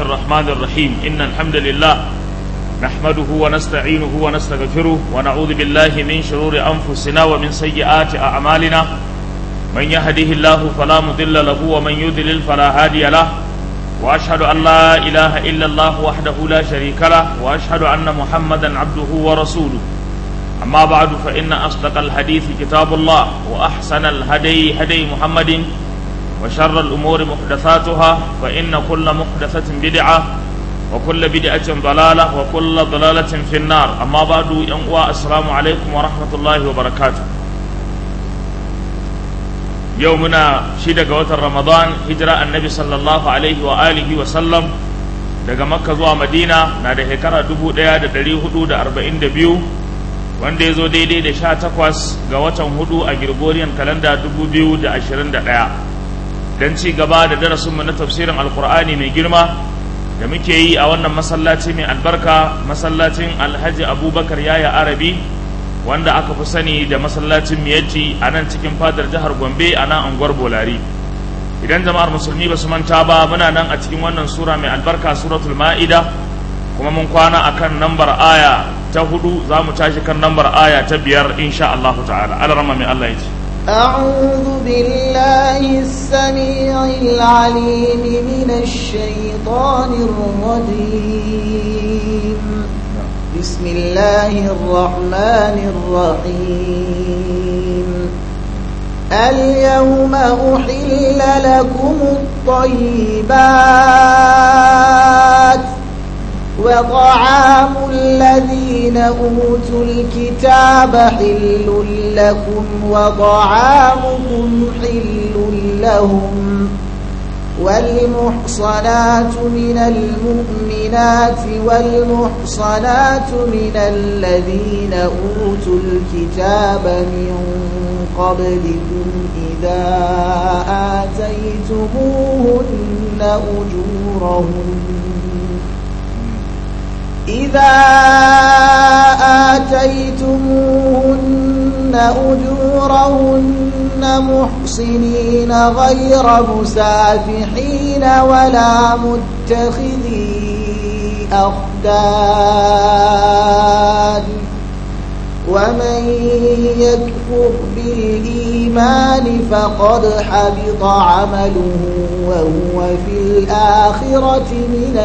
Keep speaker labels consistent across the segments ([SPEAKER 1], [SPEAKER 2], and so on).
[SPEAKER 1] الرحمن الرحيم إن الحمد لله نحمده ونستعينه ونستغفره ونعوذ بالله من شرور أنفسنا ومن سيئات أعمالنا من يهده الله فلا مضل له ومن يضلل فلا هادي له وأشهد أن لا إله إلا الله وحده لا شريك له وأشهد أن محمدا عبده ورسوله أما بعد فإن أصدق الحديث كتاب الله وأحسن الهدي هدي محمد وشر الأمور محدثاتها فإن كل محدثة بدعة وكل بدعة ضلالة وكل ضلالة في النار أما بعد ينقوى السلام عليكم ورحمة الله وبركاته يومنا شيدة قوة رمضان هجرة النبي صلى الله عليه وآله وسلم daga makka zuwa madina na da shekara dubu ɗaya da ɗari hudu da arba'in da biyu wanda ya zo daidai da sha takwas ga watan hudu a Gregorian kalanda dubu biyu da ashirin da ɗaya don ci gaba da darasinmu na tafsirin alkur'ani mai girma da muke yi a wannan masallaci mai albarka masallacin alhaji abubakar yaya arabi wanda aka fi sani da masallacin miyatti a nan cikin fadar jihar gombe a nan anguwar bolari idan jama'ar musulmi ba su manta ba muna nan a cikin wannan sura mai albarka suratul ma'ida kuma mun kwana akan nambar aya ta hudu za mu tashi kan nambar aya ta biyar insha Allah ta'ala alarama mai Allah ya ce
[SPEAKER 2] أعوذ بالله السميع العليم من الشيطان الرجيم بسم الله الرحمن الرحيم اليوم أحل لكم الطيبات وطعام الذين أوتوا الكتاب حل لكم وطعامكم حل لهم والمحصنات من المؤمنات والمحصنات من الذين أوتوا الكتاب من قبلكم إذا آتيتموهن أجورهن إذا آتيتموهن أجورهن محصنين غير مسافحين ولا متخذي أخدان ومن يكفر بالإيمان فقد حبط عمله وهو في الآخرة من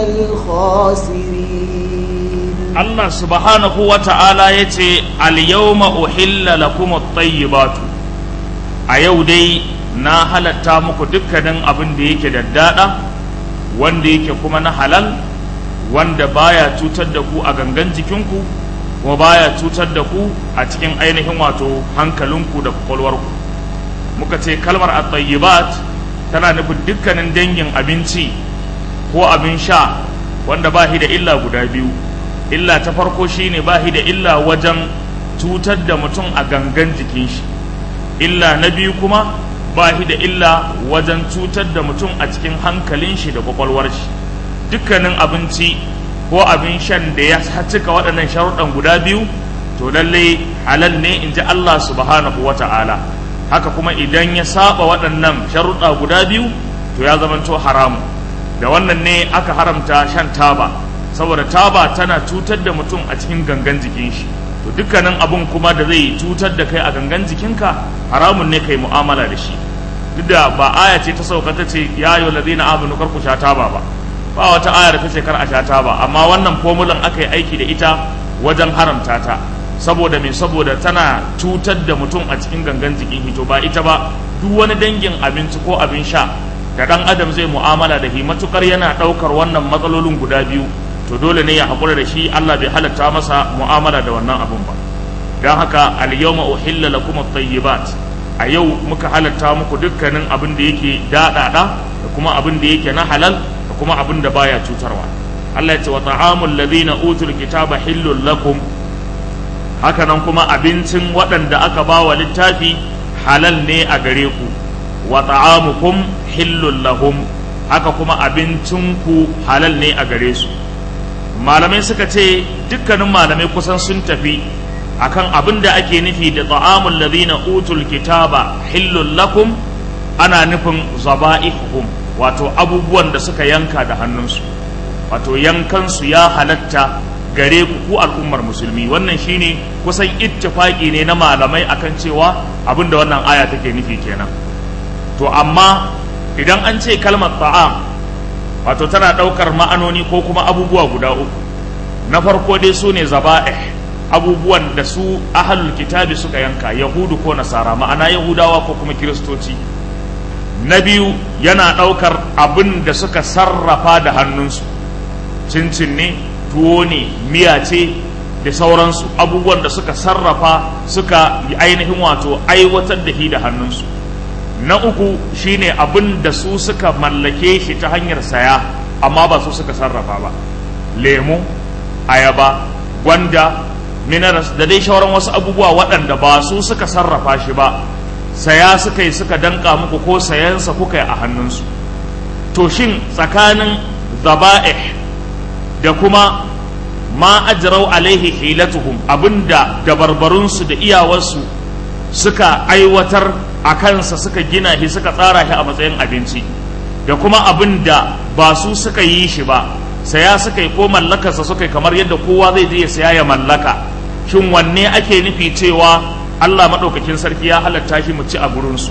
[SPEAKER 2] الخاسرين
[SPEAKER 1] Allah subhanahu wa ta'ala ya ce, Al-yawma uhilla lakum at-tayyibatu a yau dai na halatta muku dukkanin abin da yake daddada wanda yake kuma na halal wanda baya cutar da ku a gangan jikinku kuma baya cutar da ku a cikin ainihin wato hankalinku da kwakwalwarku muka ce kalmar at-tayyibat tana nufin dukkanin dangin abinci ko abin sha wanda ba shi da illa guda biyu illa ta farko shine ba shi da illa wajen cutar da mutum a gangan jikin shi illa na biyu kuma ba shi da illa wajen cutar da mutum a cikin hankalin shi da kwakwalwar shi dukkanin abinci ko abin shan da ya cika waɗannan sharuɗan guda biyu to lalle halal ne in ji Allah subhanahu wa ta'ala haka kuma idan ya saba waɗannan sharuɗa guda biyu to ya zamanto haramu da wannan ne aka haramta shan taba saboda taba tana cutar da mutum a cikin gangan jikin shi to dukkanin abun kuma da zai cutar da kai a gangan jikinka haramun ne kai mu'amala da shi duk da ba aya ce ta sauka ta ce ya yi ladina amanu kar ku sha taba ba ba wata ayar ta ce kar a sha taba amma wannan fomulan aka yi aiki da ita wajen haramta ta saboda me saboda tana cutar da mutum a cikin gangan jikin hito ba ita ba duk wani dangin abinci ko abin sha da dan adam zai mu'amala da shi matukar yana daukar wannan matsalolin guda biyu to dole ne ya haƙura da shi Allah bai halatta masa mu'amala da wannan abun ba don haka al-yawma uhilla lakum at-tayyibat a yau muka halatta muku dukkanin abin da yake daɗaɗa da kuma abin da yake na halal da kuma abin da baya cutarwa Allah ya ce wa ta'amul ladina utul kitaba hillul lakum haka nan kuma abincin waɗanda aka ba wa littafi halal ne a gare ku wa ta'amukum hillul lahum haka kuma abincinku halal ne a gare su malamai suka ce dukkanin malamai kusan sun tafi akan abin da ake nufi da ta'amul ladina utul kitaba hillul lakum ana nufin zaba'ihum wato abubuwan da suka yanka da hannunsu wato yankansu ya halatta gare ku ku al'ummar musulmi wannan shine kusan ittifaki ne na malamai akan cewa abinda wannan aya take nufi kenan to amma idan an ce kalmar ta'am wato tana ɗaukar ma'anoni ko kuma abubuwa guda uku na farko dai su ne zaba'ih abubuwan da su ahalul kitabi suka yanka yahudu ko nasara ma'ana yahudawa ko kuma kiristoci na biyu yana ɗaukar abin da suka sarrafa da hannunsu cincin ne tuwo ne miya ce da sauransu abubuwan da suka sarrafa suka yi ainihin wato aiwatar da shi da hannunsu na uku shine abin da su suka mallake shi ta hanyar saya amma ba su suka sarrafa ba lemu ayaba gwanda minerals da dai shawaran wasu abubuwa waɗanda ba su suka sarrafa shi ba saya suka yi suka danka muku ko sayansa kuka yi a hannunsu to shin tsakanin zaba'ih da kuma ma ajrau alaihi hilatuhum abinda dabarbarunsu da iyawarsu suka aiwatar a kansa suka gina shi suka tsara shi a matsayin abinci da kuma abin da ba su suka yi shi ba saya suka yi ko mallakarsa suka yi kamar yadda kowa zai je ya saya ya mallaka shin wanne ake nufi cewa Allah maɗaukakin sarki ya halatta shi mu ci a gurinsu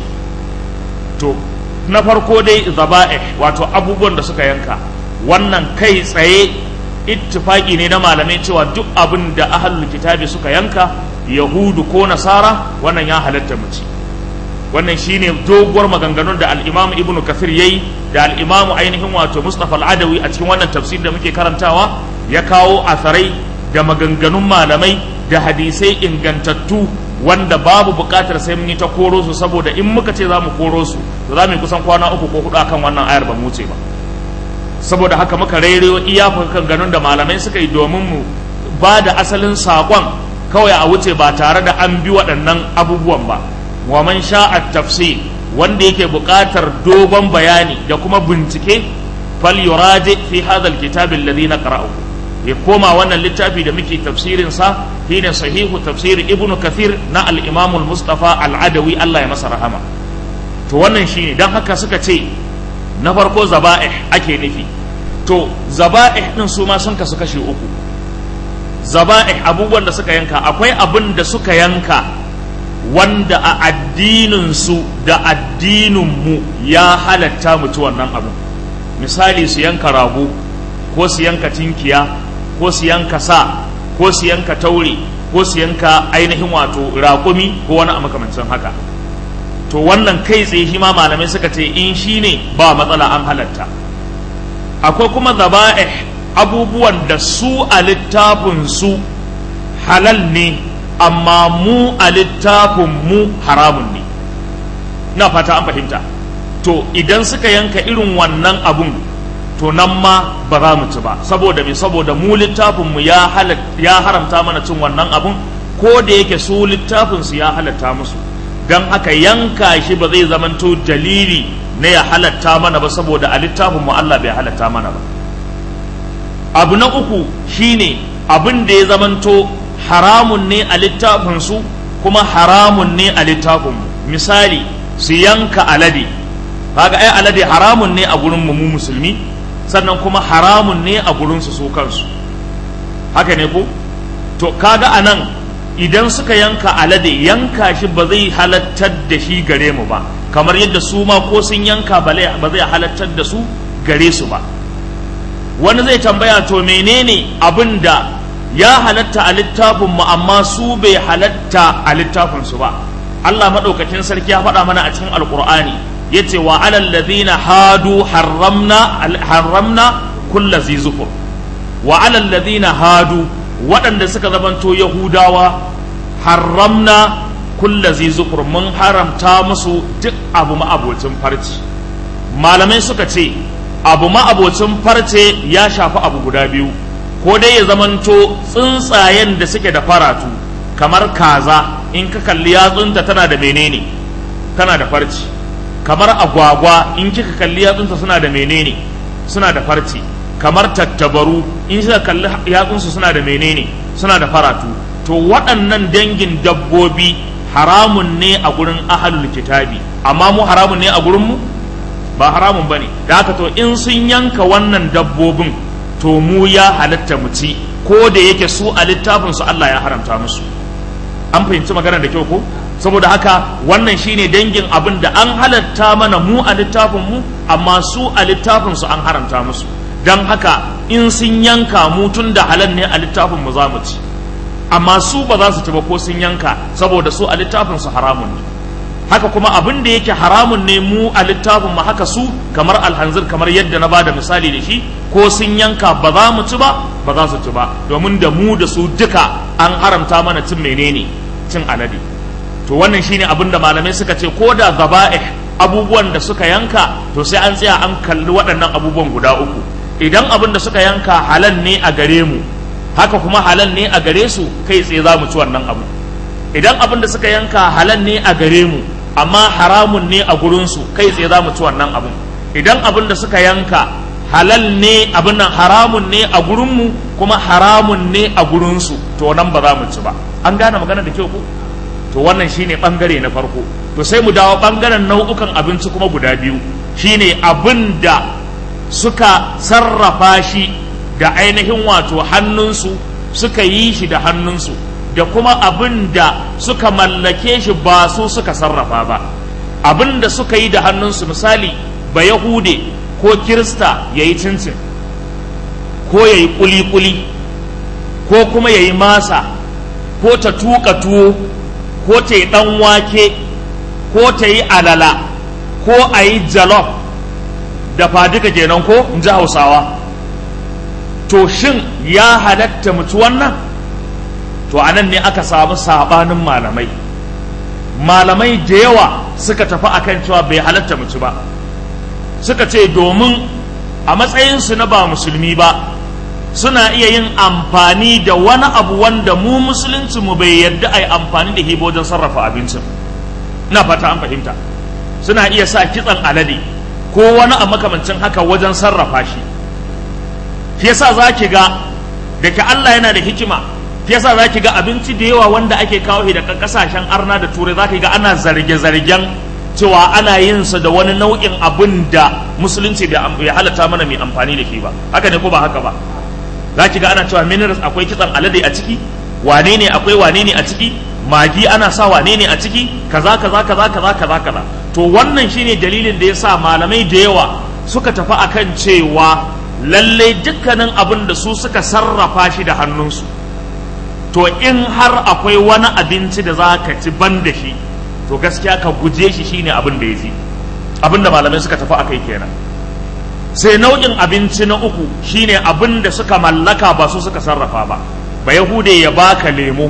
[SPEAKER 1] to na farko dai zaba'ih wato abubuwan da suka yanka wannan kai tsaye ittifaki ne na malamai cewa duk abin da ahlul kitabi suka yanka yahudu ko nasara wannan ya halatta mu ci wannan shine doguwar maganganun da al-imam ibnu kathir yayi da al-imam ainihin wato mustafa al-adawi a cikin wannan tafsir da muke karantawa ya kawo asarai da maganganun malamai da hadisai ingantattu wanda babu bukatar sai mun yi ta koro su saboda in muka ce za mu koro su to za mu yi kusan kwana uku ko hudu akan wannan ayar ba mu ce ba saboda haka muka rairayo iya ganin da malamai suka yi domin mu ba da asalin saƙon kawai a wuce ba tare da an bi waɗannan abubuwan ba wa man sha'a tafsir wanda yake buƙatar dogon bayani da kuma bincike fal yuraji fi hadha alkitab alladhi naqra'u ya koma wannan littafi da muke tafsirin sa shine sahihu tafsir ibnu kathir na al-imam al-mustafa al-adawi Allah ya masa rahama to wannan shine dan haka suka ce na farko zaba'ih ake nufi to zaba'ih din su ma sun kasu kashi uku zaba'ih abubuwan da suka yanka akwai abin da suka yanka wanda a addinin su da addinin mu ya halatta mu ci wannan abin misali su yanka rago ko su yanka tinkiya ko su yanka sa ko su yanka taure ko su yanka ainihin wato raƙumi ko wani a makamancin haka to wannan kai tsaye shi ma malamai suka ce in shi ne ba matsala an halatta akwai kuma zaba'ih abubuwan da su a littafin su halal ne amma mu a littafin mu haramun ne na fata an fahimta to idan suka yanka irin wannan abun to nan ma ba za mu ci ba saboda me saboda mu littafin mu ya ya haramta mana cin wannan abun ko da yake su littafin su ya halatta musu don haka yanka shi ba zai zamanto dalili na ya halatta mana ba saboda a littafin mu Allah bai halatta mana ba abu na uku shine abin da ya zamanto haramun ne a littafin su kuma haramun ne a littafin mu misali su yanka alade kaga ai alade haramun ne a gurin mu musulmi sannan kuma haramun ne a gurin su su kansu haka ne ko to kaga anan idan suka yanka alade yanka shi ba zai halattar da shi gare mu ba kamar yadda su ma ko sun yanka ba zai halattar da su gare su ba wani zai tambaya to menene abin da ya halatta a littafin mu amma su bai halatta a littafin su ba Allah madaukakin sarki ya faɗa mana a cikin alkur'ani yace wa alal ladina hadu harramna harramna kullu zizufur wa alal ladina hadu waɗanda suka zamanto yahudawa haramna kulla zizufur mun haramta musu duk abu ma'abocin farce malamai suka ce abu ma'abocin farce ya shafi abu guda biyu ko dai ya zamanto tsuntsayen da suke da faratu kamar kaza in ka kalli yatsunta tana da menene tana da farce kamar agwagwa in kika kalli yatsunta suna da menene suna da farce kamar tattabaru in suka kalli yatsunsu suna da menene suna da faratu to waɗannan dangin dabbobi haramun ne a gurin ahalul kitabi amma mu haramun ne a gurin mu ba haramun bane da haka to in sun yanka wannan dabbobin to mu ya halatta mu ci ko da yake su a littafin su Allah ya haramta musu an fahimci magana da kyau ko saboda haka wannan shine dangin abin da an halatta mana mu a littafin mu amma su a littafin su an haramta musu dan haka in sun yanka mu tun da halal ne a littafin mu za mu ci amma su ba za su ci ba ko sun yanka saboda su a littafin su haramun ne haka kuma abin da yake haramun ne mu a littafin mu haka su kamar alhanzir kamar yadda na bada misali da shi ko sun yanka ba za mu ci ba ba za su ci ba domin da mu da su duka an haramta mana cin menene cin alade to wannan shine abin da malamai suka ce ko da zaba'ih abubuwan da suka yanka to sai an tsaya an kalli waɗannan abubuwan guda uku idan abin da suka yanka halal ne a gare mu haka kuma halal ne a gare su kai tsaye za mu ci wannan abu idan abin da suka yanka halal ne a gare mu amma haramun ne a gurinsu kai tsaye za mu ci wannan abin idan abin da suka yanka halal ne abin nan haramun ne a gurinmu kuma haramun ne a gurinsu to nan ba za mu ci ba an gane magana da kyau ko to wannan shine bangare na farko to sai mu dawo bangaren nau'ukan abinci kuma guda biyu shine abin da suka sarrafa shi da ainihin wato hannunsu suka yi shi da hannunsu da kuma abin da suka mallake shi ba su suka sarrafa ba abin da suka yi da hannunsu misali ba yahude ko kirista ya yi cincin ko ya yi kuli-kuli ko kuma ya yi masa ko ta tuka tuwo ko ta yi ɗan wake ko ta yi alala ko a yi jalof da fadika kenan ko in ji hausawa to shin ya halatta mutu wannan to anan ne aka samu sabanin malamai malamai da yawa suka tafi akan cewa bai halatta mutu ba suka ce domin a matsayinsu na ba musulmi ba suna iya yin amfani da wani abu wanda mu musulunci mu bai yarda a yi amfani da hibo wajen sarrafa abincin na fata an fahimta suna iya sa kitsan alade ko wani a makamancin haka wajen sarrafa shi shi yasa za ki ga da ke Allah yana da hikima shi yasa za ki ga abinci da yawa wanda ake kawo shi daga kasashen arna da turai za ki ga ana zarge-zargen cewa ana yin sa da wani nau'in abin da musulunci bai halatta mana mai amfani da shi ba haka ne ko ba haka ba za ki ga ana cewa minerals akwai kitsan alade a ciki wane ne akwai wane ne a ciki magi ana sa wane ne a ciki kaza kaza kaza kaza kaza kaza to wannan shine dalilin da yasa malamai da yawa suka tafi akan cewa lallai dukkanin abin da su suka sarrafa shi da hannunsu to in har akwai wani abinci da za ka ci ban da shi to gaskiya ka guje shi shine abin da ya ji abin da malamai suka tafi akai kenan sai nau'in abinci na uku shine abin da suka mallaka ba su suka sarrafa ba ba yahude ya baka lemo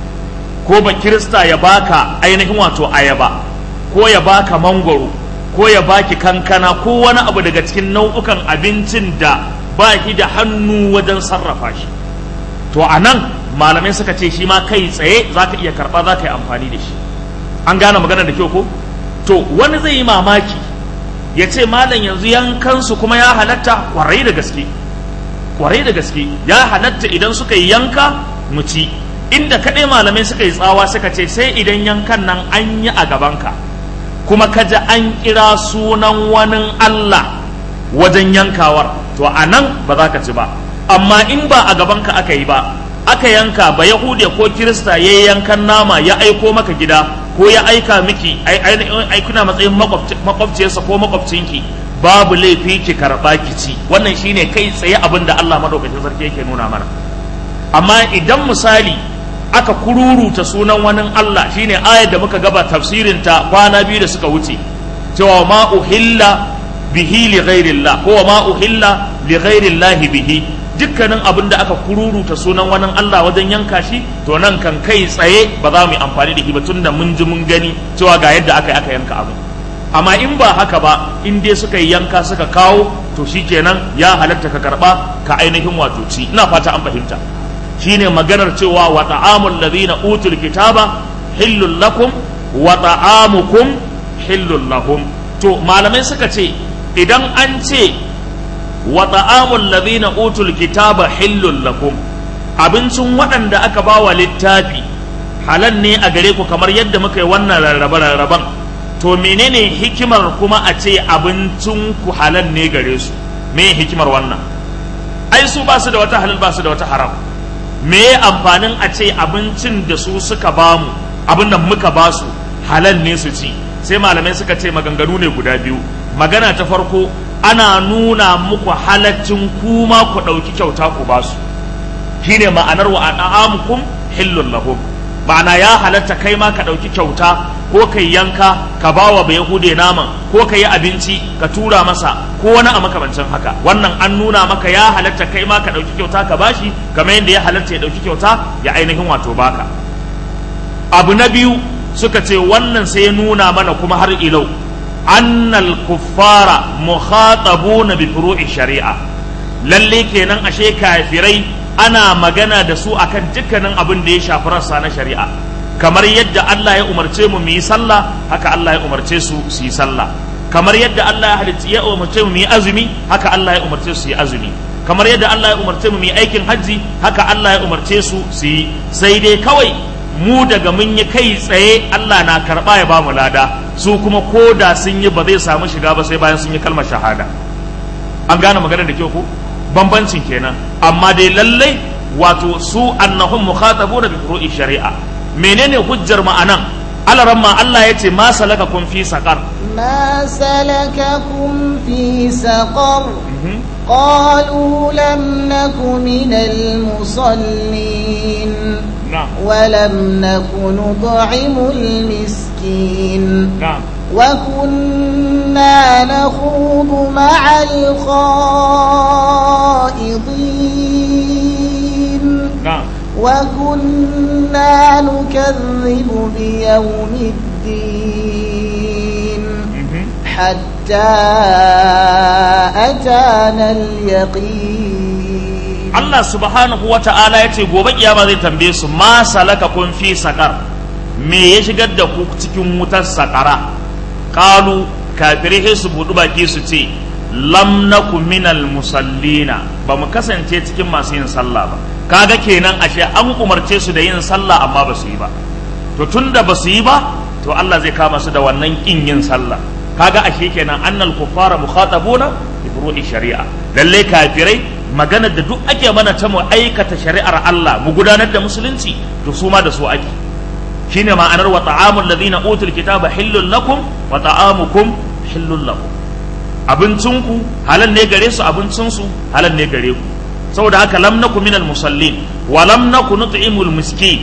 [SPEAKER 1] ko ba kirista ya baka ainihin wato ayaba ko ya baka mangwaro ko ya baki kankana ko wani abu daga cikin nau'ukan abincin da ba shi da hannu wajen sarrafa shi to a nan malamai suka ce shi ma kai tsaye za ka iya karɓa za ka yi amfani da shi an gane magana da kyau ko to wani zai yi mamaki ya ce malam yanzu yankansu kuma ya halatta kwarai da gaske kwarai da gaske ya halatta idan suka yi yanka mu ci inda kaɗai malamai suka yi tsawa suka ce sai idan yankan nan an yi a gabanka kuma kaji an kira sunan wani Allah wajen yankawar to a nan ba za ka ci ba amma in ba a gabanka aka yi ba aka yanka ba yahude ko kirista ya yi yankan nama ya aiko maka gida ko ya aika miki aikuna matsayin makwabciyarsa ko makwabcinki babu laifi ki karɓa ki ci wannan shine kai tsaye abin da Allah madaukakin sarki yake nuna mana amma idan misali aka kururuta sunan wani Allah shine ayar da muka gaba tafsirin ta kwana biyu da suka wuce cewa ma uhilla bihi li ghairillah ko ma uhilla li ghairillah bihi dukkanin abin da aka kururuta sunan wani Allah wajen yanka shi to nan kan kai tsaye ba za mu yi amfani da shi ba tunda mun ji mun gani cewa ga yadda aka yi aka yanka abu amma in ba haka ba in dai suka yi yanka suka kawo to shikenan ya halatta ka karba ka ainihin wato ci ina fata an fahimta shine maganar cewa wa ta'amul ladina utul kitaba hillul lakum wa ta'amukum hillul lahum to malamai suka ce idan an ce wa ta'amul ladina utul kitaba hillul lakum abincin waɗanda aka ba wa littafi halal ne a gare ku kamar yadda muka yi wannan rarrabe rarraban to menene hikimar kuma a ce abincin ku halal ne gare su me hikimar wannan ai su ba su da wata halal ba su da wata haram me amfanin a ce abincin da su suka bamu abin da muka ba su halal ne su ci sai malamai suka ce maganganu ne guda biyu magana ta farko ana nuna muku halaccin kuma ku ɗauki kyauta ku ba su shine ma'anar wa an'amukum hillun lahum ma'ana ya halatta kai ma ka ɗauki kyauta ko kai yanka ka ba wa yahude naman ko ka yi abinci ka tura masa ko wani a makamancin haka wannan an nuna maka ya halatta kai ma ka ɗauki kyauta ka bashi kamar yadda ya halatta ya ɗauki kyauta ya ainihin wato baka abu na biyu suka ce wannan sai ya nuna mana kuma har ilau annal kuffara mukhatabuna bi furu'i shari'a lalle kenan ashe kafirai ana magana da su akan dukkanin abin da ya shafi rassa na shari'a kamar yadda Allah ya umarce mu mu yi sallah haka Allah ya umarce su su yi sallah kamar yadda Allah ya halitta ya umarce mu mu yi azumi haka Allah ya umarce su su yi azumi kamar yadda Allah ya umarce mu mu yi aikin hajji haka Allah ya umarce su su yi sai dai kawai mu daga mun yi kai tsaye Allah na karba ya ba mu lada su kuma ko da sun yi ba zai samu shiga ba sai bayan sun yi kalmar shahada an gane maganar da kyau ko bambancin kenan amma dai lallai wato su annahum mukhatabuna bi furu'i shari'a menene hujjar ma'anan alaramma Allah ya ce ma salakakum fi saqar
[SPEAKER 2] ما سلككم في سقر قالوا لم نك من المصلين
[SPEAKER 1] na'am
[SPEAKER 2] ولم نك نطعم المسكين
[SPEAKER 1] na'am
[SPEAKER 2] وكنا نخوض مع الخائضين
[SPEAKER 1] na'am
[SPEAKER 2] وكنا نكذب بيوم الدين
[SPEAKER 1] mhm
[SPEAKER 2] حتى أتانا اليقين
[SPEAKER 1] Allah subhanahu wa ta'ala ya ce gobe kiyama zai tambaye su ma salaka kun fi sakar me ya shigar da ku cikin wutar sakara qalu kafirai sai su budu baki su ce lam naku minal musallina ba mu kasance cikin masu yin sallah ba kaga kenan ashe an umarce su da yin sallah amma ba su yi ba to tunda ba su yi ba to Allah zai kama su da wannan kin yin sallah kaga ashe kenan annal kuffara mukhatabuna bi furu'i shari'a lalle kafirai maganar da duk ake mana ta mu aikata shari'ar Allah mu gudanar da musulunci to su ma da su ake shine ma'anar wa ta'amul ladina utul kitaba hillul lakum wa ta'amukum hillul lakum abincinku halal ne gare su abincinsu halal ne gare ku saboda haka lam naku minal musallin wa lam naku nut'imul miskin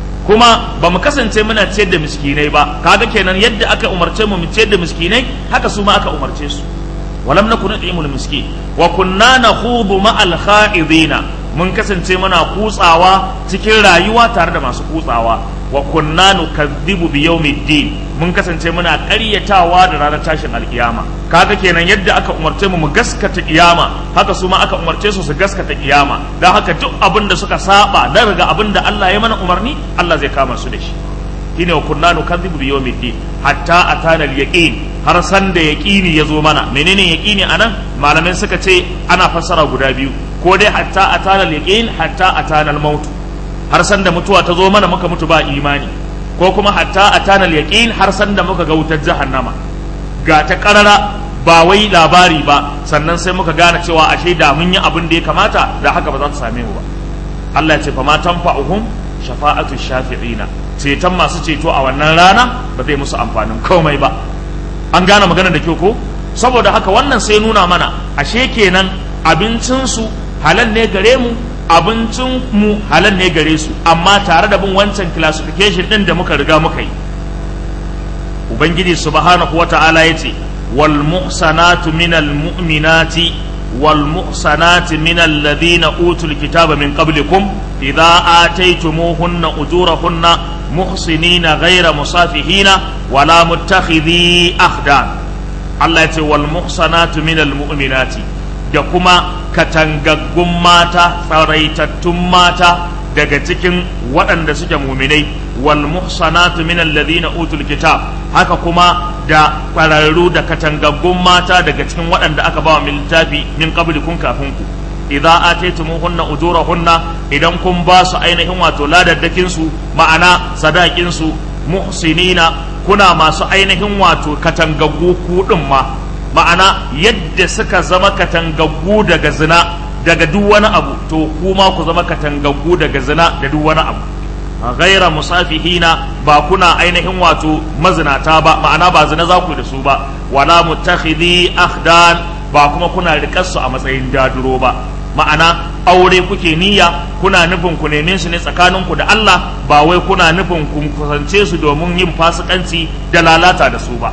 [SPEAKER 1] kuma ba mu kasance muna ciyar da miskinai ba kaga kenan yadda aka umarce mu mu ciyar da miskinai haka su ma aka umarce su walam nakun nut'imul miskin wa kunna nakhudu ma'al kha'idina mun kasance muna kutsawa cikin rayuwa tare da masu kutsawa wa kunna nukazzibu bi yawmiddin mun kasance muna ƙaryatawa da ranar tashin alkiyama kaga kenan yadda aka umarce mu mu gaskata kiyama haka su ma aka umarce su su gaskata kiyama dan haka duk abin da suka saba da daga abin da Allah ya mana umarni Allah zai kama su da shi shine wa kunna nukazzibu bi yawmiddin hatta atana al-yaqin har san da yaqini yazo mana menene yaqini anan malamai suka ce ana fassara guda biyu ko dai hatta atana al-yaqin hatta atana al-maut har san da mutuwa ta zo mana muka mutu ba imani ko kuma hatta atana al-yaqin har san da muka ga wutar jahannama ga ta karara ba wai labari ba sannan sai muka gane cewa ashe da mun yi abin da ya kamata da haka ba za ta same mu ba Allah ya ce fa ma tanfa'uhum shafa'atu shafi'ina ceton masu ceto a wannan rana ba zai musu amfanin komai ba an gane magana da kyau ko saboda haka wannan sai nuna mana ashe kenan abincinsu halal ne gare mu abincin mu halal ne gare su amma tare da bin wancan classification din da muka riga muka yi ubangiji subhanahu wata'ala yace wal muhsanatu minal mu'minati wal muhsanati minal ladina utul kitaba min qablikum idza ataytumuhunna ujurahunna muhsinina ghayra musafihina wala muttakhidhi akhdan Allah yace wal muhsanatu minal mu'minati da kuma katangaggun mata tsaraitattun mata daga cikin waɗanda suke muminai wal muhsanatu min alladhina utul kitab haka kuma da ƙwararru da katangaggun mata daga cikin waɗanda aka ba wa littafi min qablikum kafin ku idza ataytumuhunna ujurahunna idan kun ba su ainihin wato ladaddakin su ma'ana sadakin su muhsinina kuna masu ainihin wato katangaggu ku din ma ma'ana yadda suka zama katangaggu daga zina daga duk wani abu to kuma ku zama katangaggu daga zina da duk wani abu ghaira musafihina ba kuna ainihin wato mazinata ba ma'ana ba zina za ku da su ba wala mutakhidhi akhdan ba kuma kuna riƙar su a matsayin daduro ba ma'ana aure kuke niyya kuna nufin ku neme su ne tsakaninku da Allah ba wai kuna nufin ku kusance su domin yin fasikanci da lalata da su ba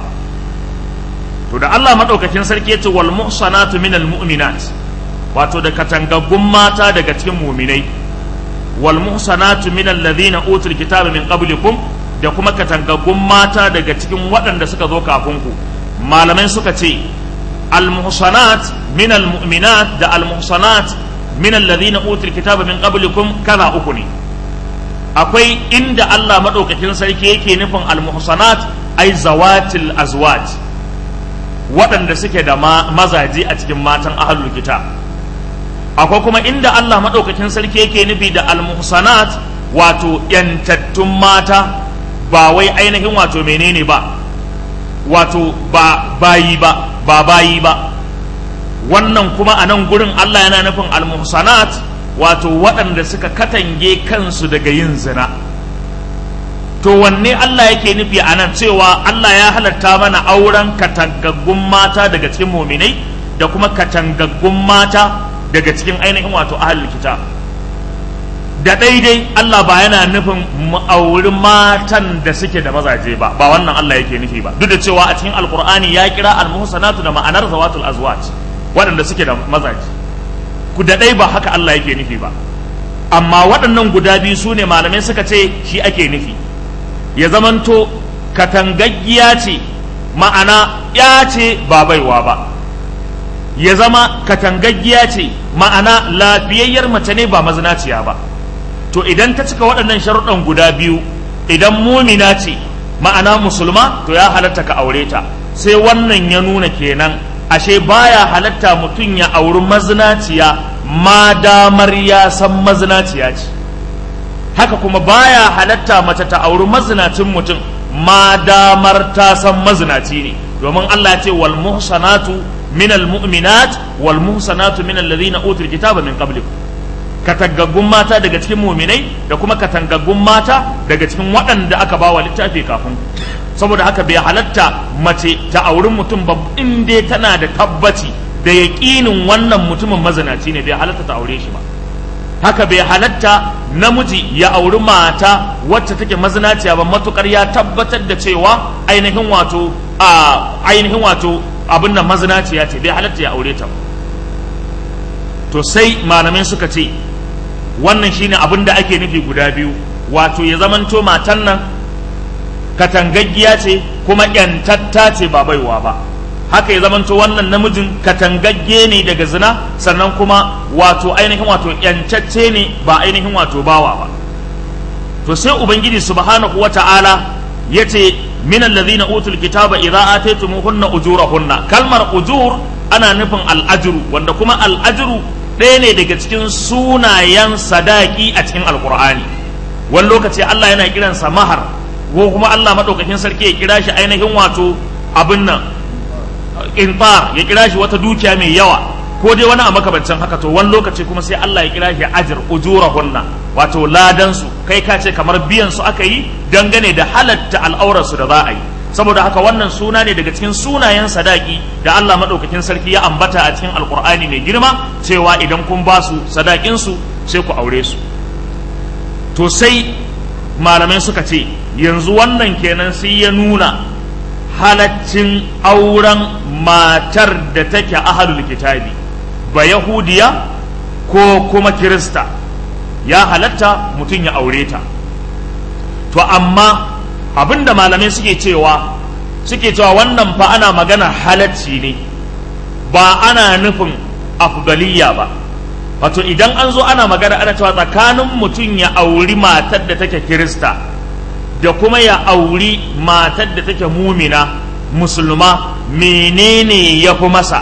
[SPEAKER 1] to da Allah madaukakin sarki ya ce wal muhsanatu minal mu'minat wato da katangaggun mata daga cikin mu'minai wal muhsanatu minal ladhina utul kitaba min qablikum da kuma katangaggun mata daga cikin waɗanda suka zo kafin ku malamai suka ce al muhsanat minal mu'minat da al muhsanat minal ladhina utul kitaba min qablikum kala uku ne akwai inda Allah madaukakin sarki yake nufin al muhsanat ai zawatil azwaj waɗanda suke da mazaje a cikin matan ahlul kitab akwai kuma inda Allah maɗaukakin sarki yake nufi da almuhsanat wato yantattun mata ba wai ainihin wato menene ba wato ba bayi ba ba bayi ba wannan kuma a nan gurin Allah yana nufin almuhsanat wato waɗanda suka katange kansu daga yin zina to wanne Allah yake nufi a nan cewa Allah ya halatta mana auren katangaggun mata daga cikin muminai da kuma katangaggun mata daga cikin ainihin wato ahalul kitab da daidai Allah ba yana nufin mu auri matan da suke da mazaje ba ba wannan Allah yake nufi ba duk da cewa a cikin alqur'ani ya kira almuhsanatu da ma'anar zawatul azwaj waɗanda suke da mazaje ku da dai ba haka Allah yake nufi ba amma waɗannan guda biyu su ne malamai suka ce shi ake nufi ya zamanto katangaggiya ce ma'ana ya ce ba baiwa ba ya zama katangaggiya ce ma'ana lafiyayyar mace ne ba mazinaciya ba to idan ta cika waɗannan sharuɗan guda biyu idan mumina ce ma'ana musulma to ya halatta ka aure ta sai wannan ya nuna kenan ashe baya halatta mutum ya auri mazinaciya ma damar ya san mazinaciya ce haka kuma baya halatta mace ta auri mazinacin mutum ma damar ta san mazinaci ne domin Allah ya ce wal muhsanatu min al mu'minat wal muhsanatu min alladhina utul kitaba min qablikum katangaggun mata daga cikin muminai da kuma katangaggun mata daga cikin waɗanda aka bawa littafi kafin saboda haka bai halatta mace ta auri mutum ba in dai tana da tabbaci da yaƙinin wannan mutumin mazinaci ne bai halatta ta aure shi ba haka bai halatta namiji ya auri mata wacce take mazinaciya ba matukar ya tabbatar da cewa ainihin wato a ainihin wato abin nan mazinaciya ce bai halatta ya aure ta to sai malamai suka ce wannan shine abin da ake nufi guda biyu wato ya zamanto matan nan katangaggiya ce kuma yantatta ce ba baiwa ba haka ya zamanto wannan namijin katangagge ne daga zina sannan kuma wato ainihin wato yancacce ne ba ainihin wato bawa ba to sai ubangiji subhanahu wata'ala yace min alladhina utul kitaba idza ataytumuhunna ujurahunna kalmar ujur ana nufin al'ajru wanda kuma al'ajru ɗaya ne daga cikin sunayen sadaki a cikin alkur'ani wani lokaci Allah yana kiransa mahar ko kuma Allah maɗaukakin sarki ya kira shi ainihin wato abin nan intar ya kira shi wata dukiya mai yawa ko dai wani a makabancin haka to wani lokaci kuma sai Allah ya kira shi ajir ujurahunna wato ladan su kai ka ce kamar biyan su aka yi dangane da halatta al'aurar su da za a yi saboda haka wannan suna ne daga cikin sunayen sadaki da Allah madaukakin sarki ya ambata a cikin alkur'ani mai girma cewa idan kun ba su sadakin su sai ku aure su to sai malamai suka ce yanzu wannan kenan sai ya nuna halaccin auren matar da take ahalul kitabi ba yahudiya ko kuma kirista ya halatta mutum ya aure ta to amma abinda malamai suke cewa suke cewa wannan fa ana magana halacci ne ba ana nufin afdaliya ba wato idan an zo ana magana ana cewa tsakanin mutum ya auri matar da take kirista da kuma ya auri matar da take mumina musulma menene ya fi masa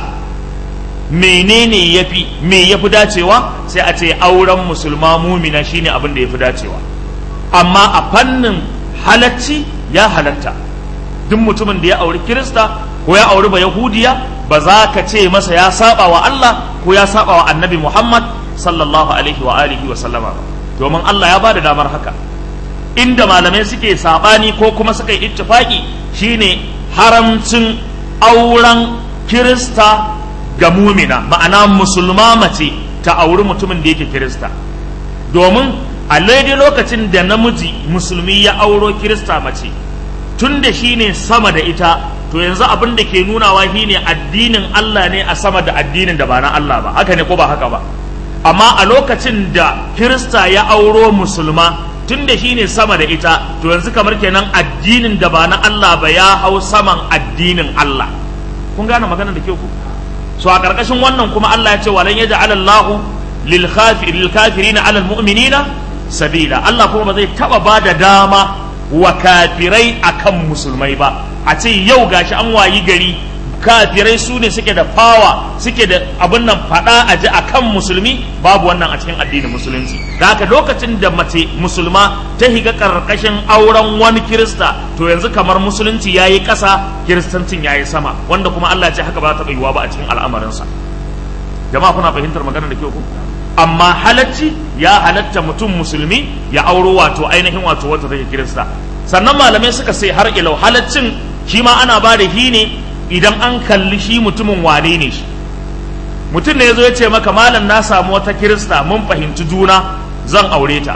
[SPEAKER 1] menene ya fi me ya fi dacewa sai a ce auren musulma mumina shine abin da ya fi dacewa amma a fannin halacci ya halatta duk mutumin da ya auri kirista ko ya auri ba yahudiya ba za ka ce masa ya saba wa Allah ko ya saba wa annabi Muhammad sallallahu alaihi wa alihi wa sallama ba domin Allah ya bada damar haka inda malamai suke sabani ko kuma suka yi ittifaki shine haramcin auren kirista ga mumina ma'ana musulma mace ta auri mutumin da yake kirista domin a daidai lokacin da namiji musulmi ya auro kirista mace tun da shi ne sama da ita to yanzu abin da ke nunawa shi ne addinin Allah ne a sama da addinin da ba na Allah ba haka ne ko ba haka ba amma a lokacin da kirista ya auro musulma tun da shi ne sama da ita to yanzu kamar kenan addinin da ba na Allah ba ya hau saman addinin Allah kun gane maganar da ke ku so a ƙarƙashin wannan kuma Allah ya ce walan ya ja'ala Allah lil kafirina ala mu'minina sabila Allah kuma ba zai taba ba da dama wa kafirai akan musulmai ba a ce yau gashi an wayi gari kafirai su ne suke da fawa suke da abin nan fada a ji akan musulmi babu wannan a cikin addinin musulunci da haka lokacin da mace musulma ta higa karkashin auren wani kirista to yanzu kamar musulunci ya yi ƙasa kiristancin ya yi sama wanda kuma Allah ya ce haka ba ta yiwuwa ba a cikin al'amarinsa jama'a kuna fahimtar magana da kyau ko amma halacci ya halatta mutum musulmi ya auro wato ainihin wato wata take kirista sannan malamai suka sai har ilau halaccin shi ma ana ba da hi ne idan an kalli shi mutumin wane ne shi mutum ne ya zo ya ce maka malam na samu wata kirista mun fahimci juna zan aure ta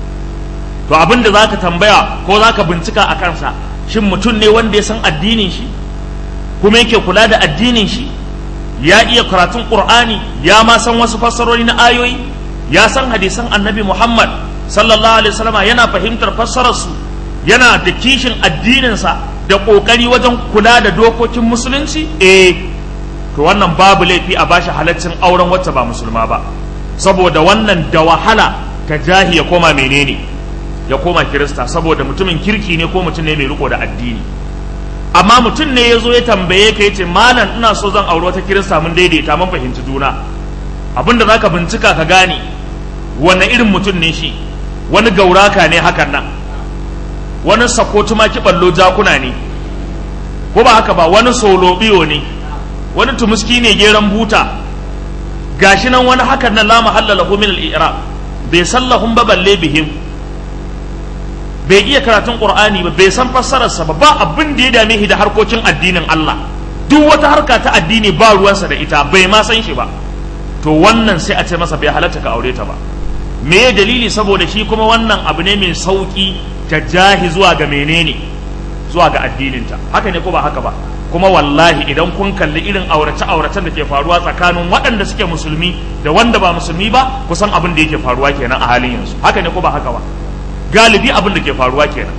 [SPEAKER 1] to abin da zaka tambaya ko zaka bincika a kansa shin mutum ne wanda ya san addinin shi kuma yake kula da addinin shi ya iya karatun qur'ani ya ma san wasu fassarori na ayoyi ya san hadisan annabi muhammad sallallahu alaihi wasallama yana fahimtar fassararsu yana da kishin addininsa da ƙoƙari wajen kula da dokokin musulunci eh to wannan babu laifi a bashi halaccin auren wacce ba musulma ba saboda wannan da wahala ka jahi ya koma menene ya koma kirista saboda mutumin kirki ne ko mutum ne mai riko da addini amma mutum ne ya zo ya tambaye ka yace malam ina so zan auri wata kirista mun daidaita mun fahimci juna abinda zaka bincika ka gane wanne irin mutum ne shi wani gauraka ne hakan nan wani sako tumaki ballo jakuna ne ko ba haka ba wani solo biyo ne wani tumuski ne geran buta gashi nan wani hakan nan la mahalla lahu min al-i'rab bai sallahum ba balle bihim bai iya karatun qur'ani ba bai san fassararsa ba ba abin da ya dame shi da harkokin addinin Allah duk wata harka ta addini ba ruwansa da ita bai ma san shi ba to wannan sai a ce masa bai halatta ka aure ta ba me dalili saboda shi kuma wannan abu ne mai sauki ta jahi zuwa ga menene zuwa ga addininta haka ne ko ba haka ba kuma wallahi idan kun kalli irin aurace auracen da ke faruwa tsakanin waɗanda suke musulmi da wanda ba musulmi ba kusan abin da yake faruwa kenan a halin yanzu haka ne ko ba haka ba galibi abin da ke faruwa kenan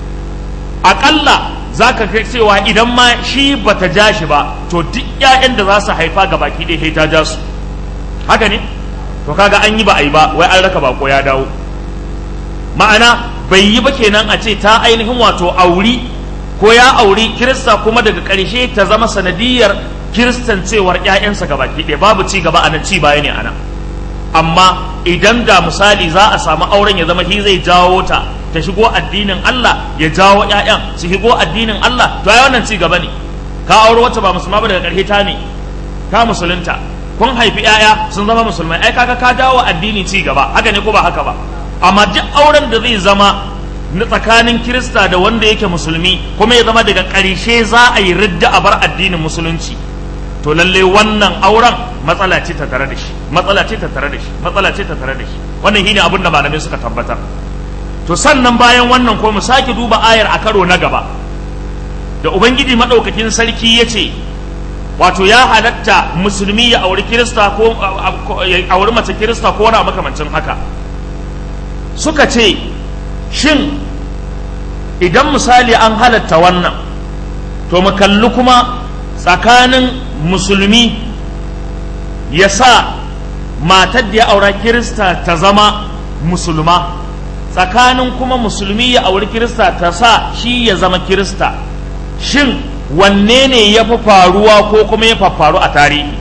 [SPEAKER 1] aƙalla za ka kai cewa idan ma shi ba ta ja shi ba to duk 'ya'yan da za su haifa ga baki ɗaya ta ja su haka ne to kaga an yi ba a yi ba wai an raka bako ya dawo ma'ana bai yi ba kenan a ce ta ainihin wato auri ko ya auri kirista kuma daga ƙarshe ta zama sanadiyar kiristancewar 'ya'yansa ga baki ɗaya babu ci gaba a nan ci baya ne a nan amma idan da misali za a samu auren ya zama shi zai jawo ta ta shigo addinin Allah ya jawo ƴaƴan su shigo addinin Allah to ai wannan ci gaba ne ka auro wacce ba musulma ba daga ƙarshe ta ne ka musulunta kun haifi ƴaƴa sun zama musulmai ai kaga ka dawo addini ci gaba haka ne ko ba haka ba amma duk auren da zai zama na tsakanin kirista da wanda yake musulmi kuma ya zama daga ƙarshe za a yi ridda a bar addinin musulunci to lalle wannan auren matsala ce ta tare da shi matsala ce ta tare da shi matsala ce ta tare da shi wannan shine abin da malamai suka tabbatar to sannan bayan wannan ko mu sake duba ayar a karo na gaba da ubangiji madaukakin sarki ya ce wato ya halatta musulmi ya auri kirista ko ya auri mace kirista ko wani makamancin haka suka ce shin idan misali an halatta wannan to mu kalli kuma tsakanin musulmi ya sa matar da ya aura kirista ta zama musulma tsakanin kuma musulmi ya auri kirista ta sa shi ya zama kirista shin wanne ne ya fi faruwa ko kuma ya faru a tarihi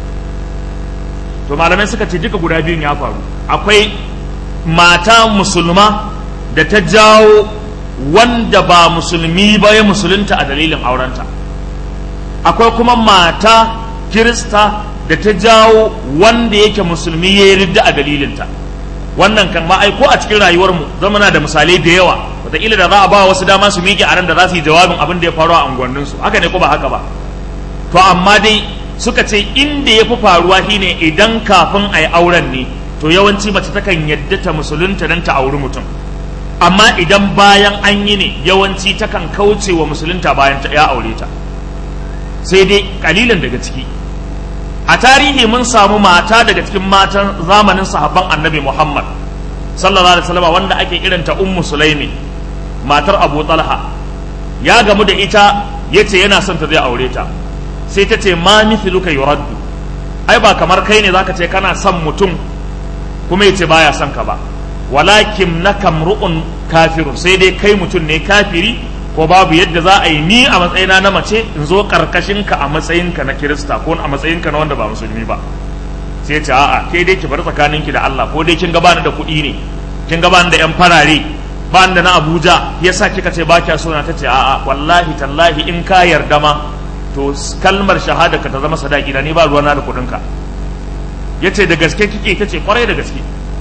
[SPEAKER 1] to malamai suka ce duka guda biyun ya faru akwai mata musulma da ta jawo wanda ba musulmi ba ya musulunta a dalilin aurenta akwai kuma mata kirista da ta jawo wanda yake musulmi ya yi ridda a dalilinta wannan kan ma aiko a cikin rayuwarmu zamana da misalai da yawa wataƙila da za a ba wasu dama su miƙe a nan da za su yi jawabin abin da ya faru a unguwanninsu haka ne ko ba haka ba to amma dai suka ce inda ya fi faruwa shine idan kafin a yi auren ne to yawanci mace takan yadda ta musulunta don ta auri mutum amma idan bayan an yi ne yawanci takan kauce wa musulunta bayan ta ya aure ta sai dai kalilan daga ciki a tarihi mun samu mata daga cikin matan zamanin sahabban annabi muhammad sallallahu alaihi wasallam wanda ake kiranta ummu sulaimi matar abu talha ya gamu da ita yace yana son ta zai aure ta sai ta ce ma mithluka yuraddu ai ba kamar kai ne zaka ce kana son mutum kuma yace baya son ka ba walakin naka mru'un kafirun sai dai kai mutum ne kafiri ko babu yadda za a yi ni a matsayina na mace in zo karkashin ka a matsayinka na kirista ko a matsayinka na wanda ba musulmi ba sai ce a'a kai dai ki bar tsakaninki da Allah ko dai kin ga bani da kuɗi ne kin ga bani da yan farare ba da na Abuja yasa kika ce ba kya so na tace a'a wallahi tallahi in ka yarda ma to kalmar shahada ka ta zama sadaki da ni ba ruwana da kuɗin ka yace da gaske kike tace kwarai da gaske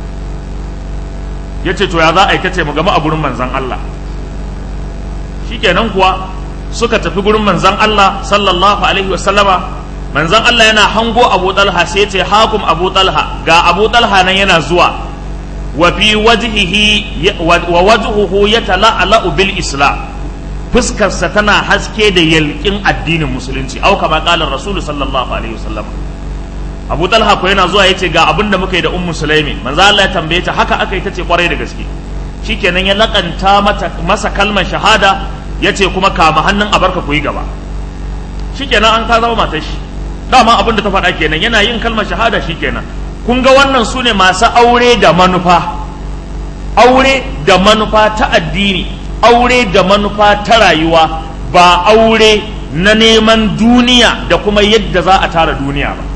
[SPEAKER 1] yace to ya za a yi tace mu gama a gurin manzon Allah shikenan kuwa suka tafi gurin manzon Allah sallallahu alaihi wa sallama manzon Allah yana hango Abu Talha sai ce hakum Abu Talha ga Abu Talha nan yana zuwa wa fi wajhihi wa wajhuhu yatala'ala bil islam fuskarsa tana haske da yalkin addinin musulunci au kama qala rasul sallallahu alaihi wasallam Abu Talha ko yana zuwa yace ga abin da muka yi da Ummu Sulaimi manzo Allah ya tambaye ta haka aka yi tace kwarai da gaske shikenan ya lakanta mata masa kalmar shahada yace kuma kama hannun abarka ku yi gaba shikenan an ka zama matar shi dama abin da ta faɗa kenan yana yin kalmar shahada shikenan kun ga wannan su ne masu aure da manufa aure da manufa ta addini aure da manufa ta rayuwa ba aure na neman duniya da kuma yadda za a tara duniya ba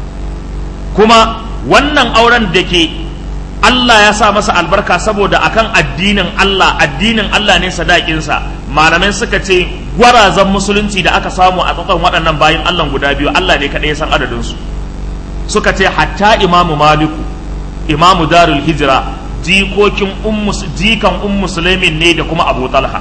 [SPEAKER 1] kuma wannan auren da ke Allah ya sa masa albarka saboda akan addinin Allah addinin Allah ne sadakinsa malamai suka ce gwarazan musulunci da aka samu a tsatson waɗannan bayan Allah guda biyu Allah ne kaɗai ya san adadinsu suka ce hatta imamu maliku imamu darul hijira jikokin jikan um musulmin ne da kuma abu talha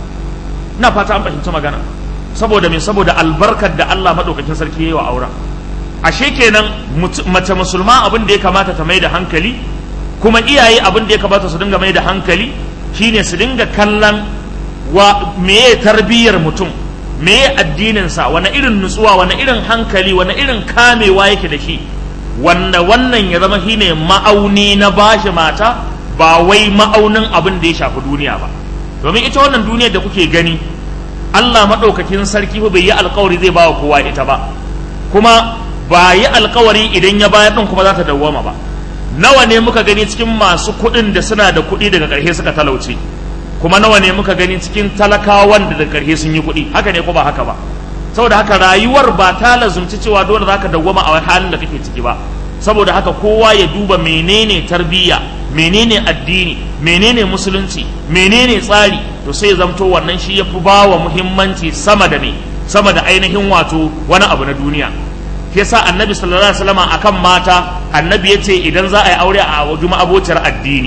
[SPEAKER 1] na fata an fahimci magana saboda me saboda albarkar da Allah maɗaukakin sarki ya yi wa auren ashe kenan mace musulma abin da ya kamata ta mai da hankali kuma iyaye abin da ya kamata su dinga mai da hankali shine su dinga kallon wa meye tarbiyyar mutum meye addininsa wani irin nutsuwa wani irin hankali wani irin kamewa yake da shi wanda wannan ya zama shine ma'auni na bashi mata ba wai ma'aunin abin da ya shafi duniya ba domin ita wannan duniyar da kuke gani Allah maɗaukakin sarki bai yi alkawari zai bawa kowa ita ba kuma ba yi alkawari idan ya bayar ɗin kuma za ta dawwama ba nawa ne muka gani cikin masu kuɗin da suna da kuɗi daga ƙarshe suka talauce kuma nawa ne muka gani cikin talakawan da daga ƙarshe sun yi kuɗi haka ne ko ba haka ba saboda haka rayuwar ba ta lazumci cewa dole za ka dawwama a halin da kake ciki ba saboda haka kowa ya duba menene tarbiyya menene addini menene musulunci menene tsari to sai ya zamto wannan shi ya fi ba wa muhimmanci sama da me sama da ainihin wato wani abu na duniya yasa annabi sallallahu alaihi wasallam akan mata annabi yace idan za a yi aure a wajuma abociyar addini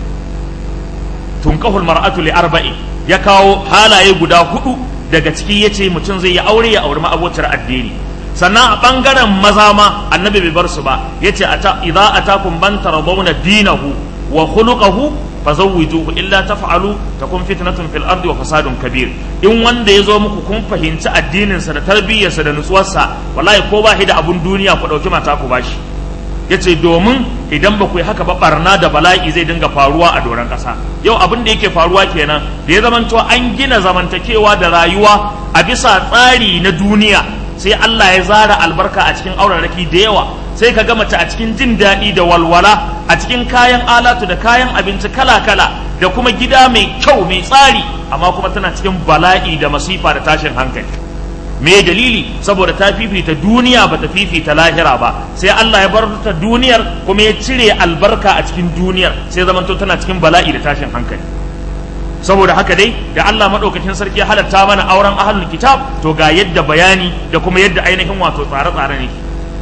[SPEAKER 1] tunkahul mar'atu li arba'i ya kawo halaye guda hudu daga ciki yace mutum zai yi aure ya auri ma'abociyar addini sannan a bangaren maza ma annabi bai bar su ba yace ata idza atakum ban taradawna dinahu wa khuluquhu fazawwijuhu illa taf'alu takun fitnatun fil ardi wa fasadun kabir in wanda ya zo muku kun fahimci addinin sa da tarbiyyarsa da nutsuwarsa wallahi ko ba shi da abun duniya ku dauki mata ku bashi yace domin idan ba ku yi haka ba barna da bala'i zai dinga faruwa a doron ƙasa yau abin da yake faruwa kenan da ya zamanto an gina zamantakewa da rayuwa a bisa tsari na duniya sai Allah ya zara albarka a cikin auraraki da yawa sai ka ga mace a cikin jin daɗi da walwala a cikin kayan alatu da kayan abinci kala-kala da kuma gida mai kyau mai tsari amma kuma tana cikin bala'i da masifa da tashin hankali me dalili saboda ta fifita duniya ba ta fifita lahira ba sai Allah ya bar ta duniyar kuma ya cire albarka a cikin duniyar sai zamanto tana cikin bala'i da tashin hankali saboda haka dai da Allah madaukakin sarki ya halatta mana auren ahlul kitab to ga yadda bayani da kuma yadda ainihin wato tsare-tsare ne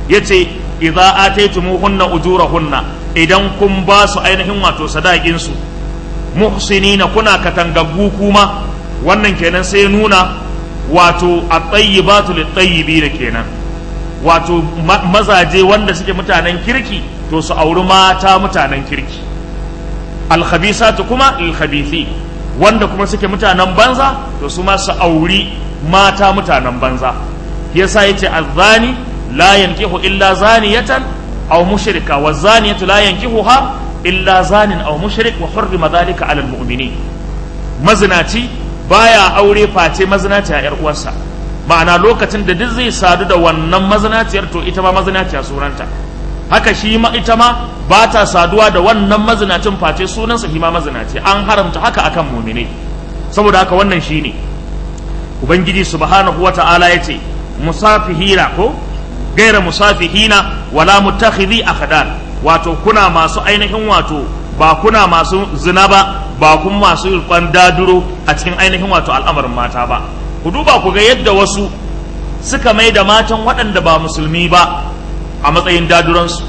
[SPEAKER 1] yace idza ataytumuhunna ujurahunna idan kun ba su ainihin wato sadakin su muhsinina kuna katangaggu kuma wannan kenan sai nuna wato at-tayyibatu lit-tayyibin kenan wato mazaje wanda suke mutanen kirki to su auri mata mutanen kirki al-khabisatu kuma lil-khabithi wanda kuma suke mutanen banza to su ma su auri mata mutanen banza yasa yace az-zani la yankihu illa zaniyatan aw mushrika wa zaniyatu la yankihuha illa zanin aw mushrik wa hurrima dhalika 'ala al-mu'minin mazinaci baya aure face mazinaci a yar uwarsa ma'ana lokacin da duk zai sadu da wannan mazinaciyar to ita ma mazinaciya sunanta haka shi ma ita ma ba ta saduwa da wannan mazinacin face sunansa shi ma mazinaci an haramta haka akan mu'minai saboda haka wannan shine ubangiji subhanahu wata'ala yace musafihina ko gaira musafihina wala mutakhidhi akhdan wato kuna masu ainihin wato ba kuna masu zina ba ba kun masu rikon daduro a cikin ainihin wato al'amarin mata ba ku duba ku ga yadda wasu suka mai da matan waɗanda ba musulmi ba a matsayin daduransu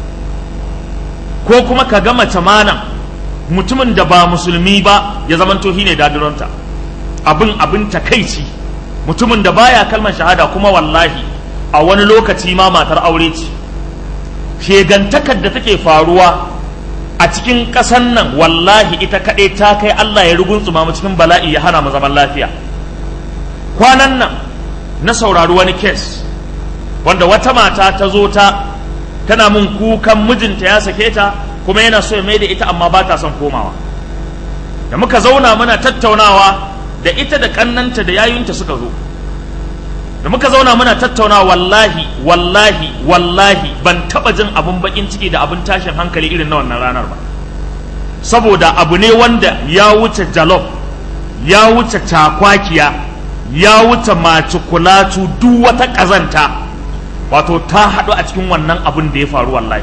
[SPEAKER 1] ko kuma ka ga mace mana mutumin da ba musulmi ba ya zamanto ne daduranta abin abin takaici mutumin da baya kalmar shahada kuma wallahi a wani lokaci ma matar aure ce shegantakar da take faruwa a cikin ƙasan nan wallahi ita kaɗai ta kai Allah ya ruguntsuma mu cikin bala'i ya hana mu zaman lafiya kwanan nan na saurari wani kes wanda wata mata ta zo ta tana mun kukan mijinta ya sake ta kuma yana so ya mai da ita amma ba ta son komawa da muka zauna muna tattaunawa da ita da kannanta da yayunta suka zo da muka zauna muna tattauna wallahi wallahi wallahi ban taba jin abun bakin ciki da abun tashin hankali irin na wannan ranar ba saboda abu ne wanda ya wuce jalof ya wuce cakwakiya ya wuce macikulatu duk wata kazanta wato ta haɗu a cikin wannan abun da ya faru wallahi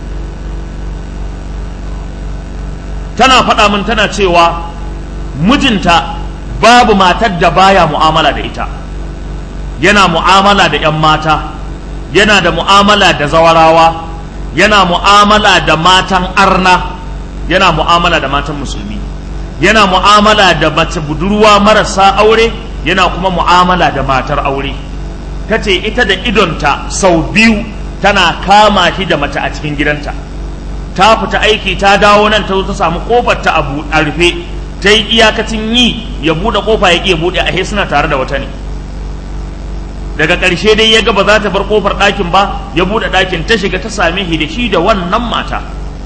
[SPEAKER 1] tana faɗa min tana cewa mijinta babu matar da baya mu'amala da ita yana mu'amala da 'yan mata yana da mu'amala da zawarawa yana mu'amala da matan arna yana mu'amala da matan musulmi yana mu'amala da mace budurwa marasa aure yana kuma mu'amala da matar aure ta ce ita da idonta sau biyu tana kama shi da mace a cikin gidanta ta fita aiki ta dawo nan ta zo ta samu kofar ta a rufe ta yi iyakacin yi ya buɗe kofa ya iya buɗe a suna tare da wata ne daga ƙarshe dai ya ga ba za ta bar ƙofar ɗakin ba ya buɗe ɗakin ta shiga ta same shi da shi da wannan mata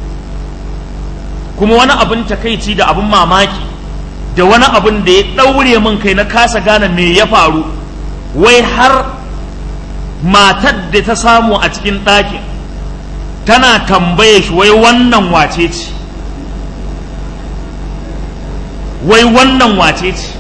[SPEAKER 1] kuma wani abin takaici da abin mamaki da wani abin da ya ɗaure min kai na kasa gane me ya faru wai har matar da ta samu a cikin ɗakin tana tambaye shi wai wannan wace ce wai wannan wace ce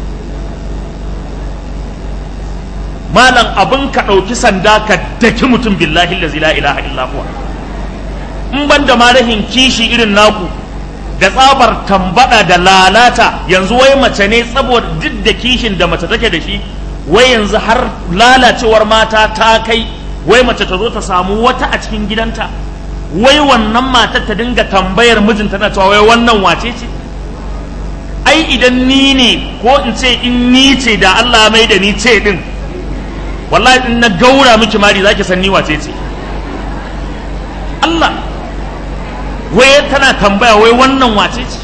[SPEAKER 1] malam abin ka ɗauki sanda ka daki mutum billahi lazi la ilaha illa huwa in ban da ma rahin kishi irin naku da tsabar tambada da lalata yanzu wai mace ne saboda duk da kishin da mace take da shi wai yanzu har lalacewar mata ta kai wai mace ta zo ta samu wata a cikin gidanta wai wannan matar ta dinga tambayar mijinta na cewa wai wannan wace ce ai idan ni ne ko in ce in ni ce da Allah mai da ni ce din wallahi in na gaura miki mari zaki san ni wace ce Allah wai tana tambaya wai wannan wace ce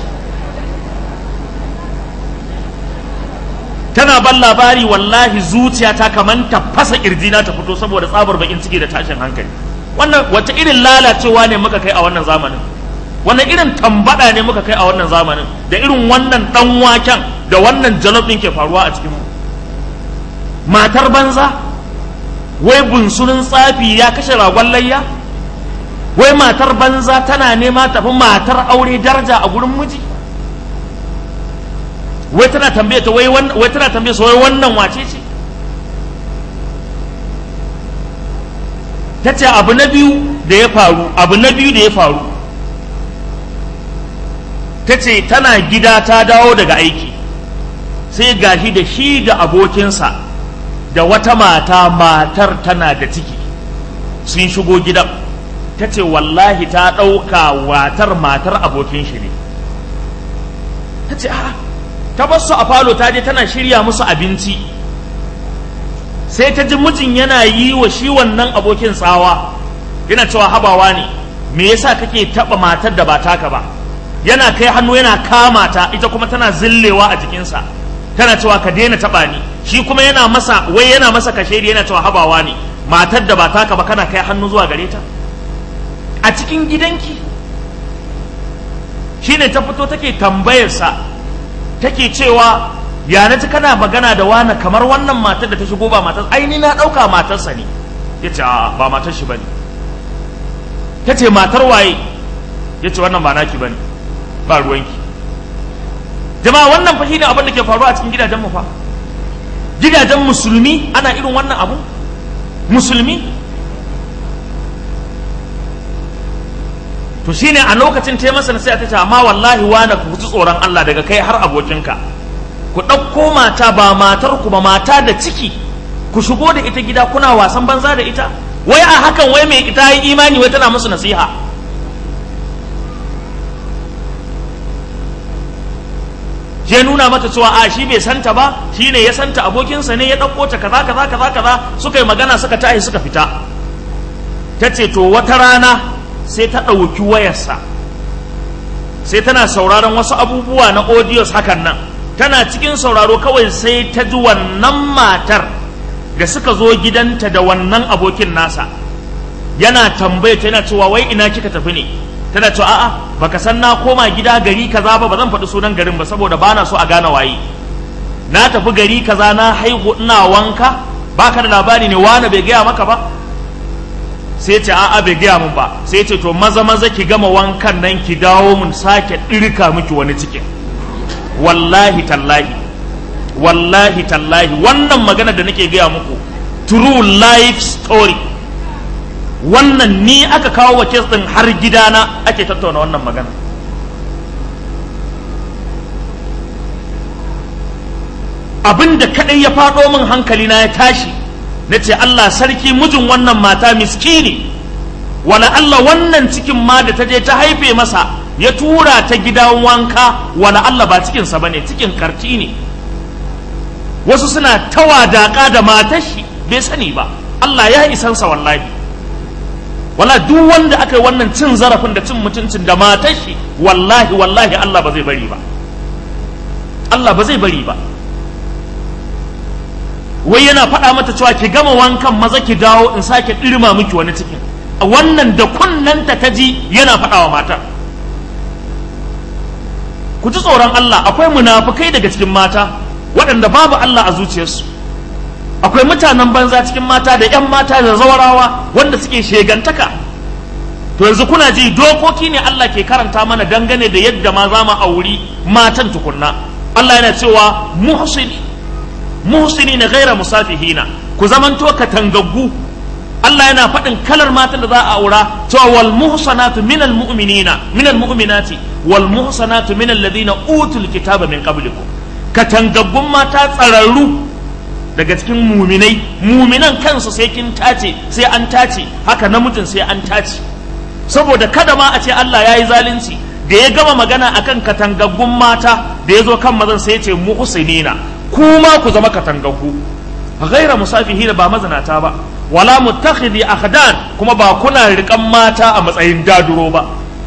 [SPEAKER 1] tana ban labari wallahi zuciyata kaman ta fasa kirjina ta fito saboda tsabar bakin ciki da tashin hankali wannan wata irin lalacewa ne muka kai a wannan zamanin wannan irin tambada ne muka kai a wannan zamanin da irin wannan dan waken da wannan jalof din ke faruwa a cikin mu matar banza wai bunsurin tsafi ya kashe ragon layya wai matar banza tana nema tafi matar aure daraja a gurin miji wai tana tambaye ta wai wai tana tambaye wai wannan wace ce ta ce abu na biyu da ya faru abu na biyu da ya faru ta ce tana gida ta dawo daga aiki sai gashi da shi da abokinsa da wata mata matar tana da ciki sun shigo gidan ta ce wallahi ta ɗauka watar matar abokin shi ne ta ce a ta bar su a falo ta je tana shirya musu abinci sai ta ji mijin yana yi wa shi wannan abokin tsawa yana cewa habawa ne me yasa kake taba matar da ba taka ba yana kai hannu yana kama ta ita kuma tana zillewa a jikinsa tana cewa ka daina taba ni shi kuma yana masa wai yana masa kashedi yana cewa habawa ne matar da ba taka ba kana kai hannu zuwa gare ta a cikin gidanki shine ta fito take tambayarsa take cewa ya na kana magana da wani kamar wannan matar da ta shigo ba matar aini na ɗauka matarsa ne ya ce ba matar shi ba ne ta ce matar waye ya ce wannan ba naki ba ne ba ruwanki jama'a wannan fa shine abin da ke faruwa a cikin gidajen mu fa gidajen musulmi ana irin wannan abu musulmi to shine a lokacin ta masa nasiha ta ce amma wallahi wani ku ji tsoron Allah daga kai har abokinka ku ɗauko mata ba matar ku ba mata da ciki ku shigo da ita gida kuna wasan banza da ita wai a hakan wai mai ita yi imani wai tana musu nasiha je nuna mata cewa a shi bai santa ba shi ne ya santa abokinsa ne ya ɗauko ta kaza kaza kaza kaza suka yi magana suka tashi suka fita ta ce to wata rana sai ta ɗauki wayarsa sai tana sauraron wasu abubuwa na audios hakan nan tana cikin sauraro kawai sai ta ji wannan matar da suka zo gidanta da wannan abokin nasa yana tambaya ta yana cewa wai ina kika tafi ne tana cewa a'a baka san na koma gida gari kaza ba ba zan faɗi sunan garin ba saboda bana so a gane waye na tafi gari kaza na haihu ina wanka baka da labari ne wani bai gaya maka ba sai ce a'a bai gaya min ba sai ce to maza maza ki gama wankan nan ki dawo mun sake ɗirka miki wani cikin wallahi tallahi wallahi tallahi wannan magana da nake gaya muku true life story wannan ni aka kawo wa kes din har gidana ake tattauna wannan magana abin da kadai ya faɗo min hankali na ya tashi na ce Allah sarki mijin wannan mata miskini wala Allah wannan cikin ma da ta je ta haife masa ya tura ta gidan wanka wala Allah ba cikinsa ba ne cikin karti ne wasu suna tawadaka da matashi bai sani ba Allah ya isansa wallahi wala duk wanda aka yi wannan cin zarafin da cin mutuncin da matashi wallahi wallahi Allah ba zai bari ba Allah ba zai bari ba wai yana faɗa mata cewa ki gama wankan maza ki dawo in sake ɗirma miki wani cikin wannan da kunnanta ta ji yana faɗa wa matar ku ji tsoron Allah akwai munafukai daga cikin mata waɗanda babu Allah a zuciyarsu akwai mutanen banza cikin mata da 'yan mata da zawarawa wanda suke shegantaka to yanzu kuna ji dokoki ne Allah ke karanta mana dangane da yadda ma za mu auri matan tukunna Allah yana cewa muhsini muhsini na gaira musafihina ku zamanto katangaggu Allah yana faɗin kalar matan da za a aura cewa wal muhsanatu minal mu'minina minal mu'minati wal muhsanatu minal ladina utul kitaba min qablikum katangaggun mata tsararru daga cikin muminai muminan kansu sai kin tace sai an tace haka namijin sai an tace saboda kada ma a ce Allah ya yi zalunci da ya gama magana akan katangaggun mata da ya zo kan mazan sai ya ce muhsinina kuma ku zama katangaggu ghaira musafihina ba mazinata ba wala muttakhidhi akhdan kuma ba kuna rikan mata a matsayin daduro ba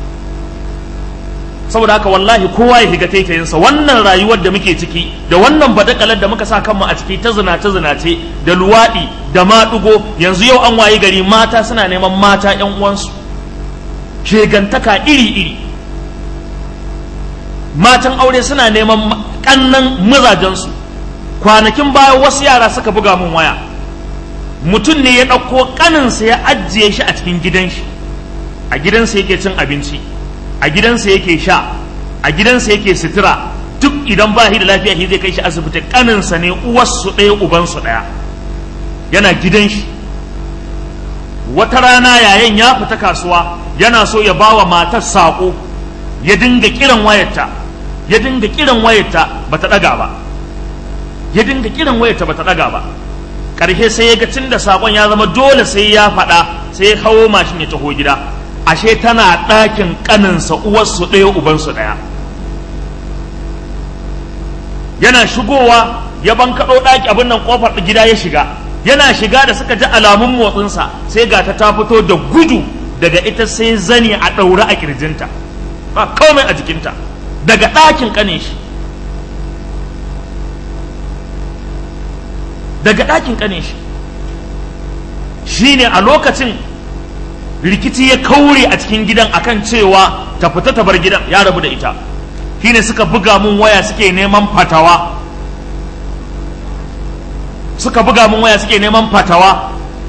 [SPEAKER 1] saboda haka wallahi kowa ya shiga taitayinsa wannan rayuwar da muke ciki da wannan badakalar da muka sa kanmu a ciki ta zinace zinace da luwaɗi da maɗugo yanzu yau an wayi gari mata suna neman mata ƴan uwansu shegantaka iri iri matan aure suna neman ƙannan mazajensu kwanakin baya wasu yara suka buga min waya mutum ne ya ɗauko ƙaninsa ya ajiye shi a cikin gidan shi a gidansa yake cin abinci a gidansa yake sha a gidansa yake sutura duk idan ba shi da lafiya shi zai kai shi asibiti kaninsa ne uwarsu ɗaya ubansu ɗaya yana gidan shi wata rana yayin ya fita kasuwa yana so ya ba wa matar saƙo ya dinga kiran wayarta ya dinga kiran wayarta ba ta ɗaga ba ya dinga kiran wayarta ba ta ɗaga ba ƙarshe sai ya ga tun da saƙon ya zama dole sai ya faɗa sai ya hawo mashin ya taho gida ashe tana ɗakin ƙaninsa uwarsu ɗaya ubansu ɗaya yana shigowa ya bankaɗo ɗaki abin nan ƙofar gida ya shiga yana shiga da suka ji alamun motsinsa sai ga ta ta fito da gudu daga ita sai zani a ɗaure a ƙirjinta ba komai a jikinta daga ɗakin ƙanin shi daga ɗakin ƙanin shi shine a lokacin rikici ya kaure a cikin gidan akan cewa ta fita ta bar gidan ya rabu da ita shine suka buga mun waya suke neman fatawa suka buga mun waya suke neman fatawa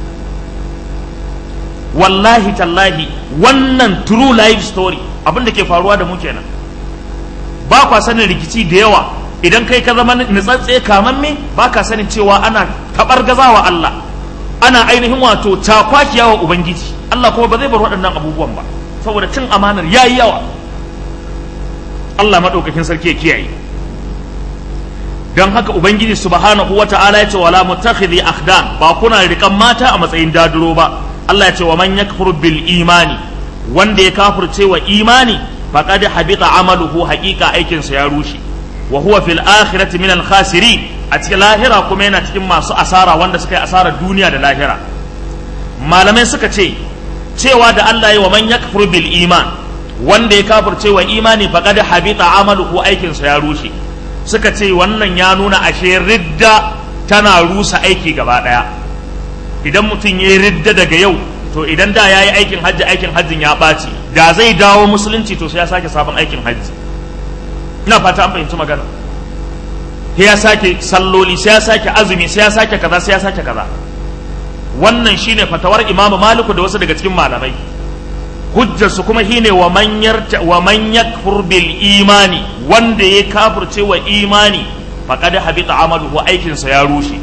[SPEAKER 1] wallahi tallahi wannan true life story abin da ke faruwa da mu kenan ba kwa sanin rikici da yawa idan kai ka zama nutsatse kamamme ba ka sanin cewa ana tabar gazawa Allah ana ainihin wato takwakiya wa ubangiji Allah kuma ba zai bar waɗannan abubuwan ba saboda cin amanar yayi yawa Allah maɗaukakin sarki ya kiyaye don haka ubangiji subhanahu wata'ala ya ce wala mutakhidhi akhdan ba kuna rikan mata a matsayin daduro ba Allah ya ce wa man yakfur bil imani wanda ya kafirce wa imani faqad habita amaluhu haqiqa aikin sa ya rushe wa huwa fil akhirati min al khasiri a cikin lahira kuma yana cikin masu asara wanda suka yi asarar duniya da lahira malamai suka ce cewa da Allah ya wa man yakfur bil iman wanda ya kafirce wa imani faqad habita amaluhu aikin sa ya rushe suka ce wannan ya nuna ashe ridda tana rusa aiki gaba daya idan mutum ya yi ridda daga yau to idan da ya yi aikin hajji aikin hajjin ya ɓaci da zai dawo musulunci to sai ya sake sabon aikin hajji ina fata an fahimci magana sai ya sake salloli sai ya sake azumi sai ya sake kaza sai ya sake kaza wannan shine fatawar imamu maliku da wasu daga cikin malamai hujjarsu kuma shine wa man yarta wa man yakfur bil imani wanda ya kafirce wa imani faqad habita amaluhu aikin sa ya rushe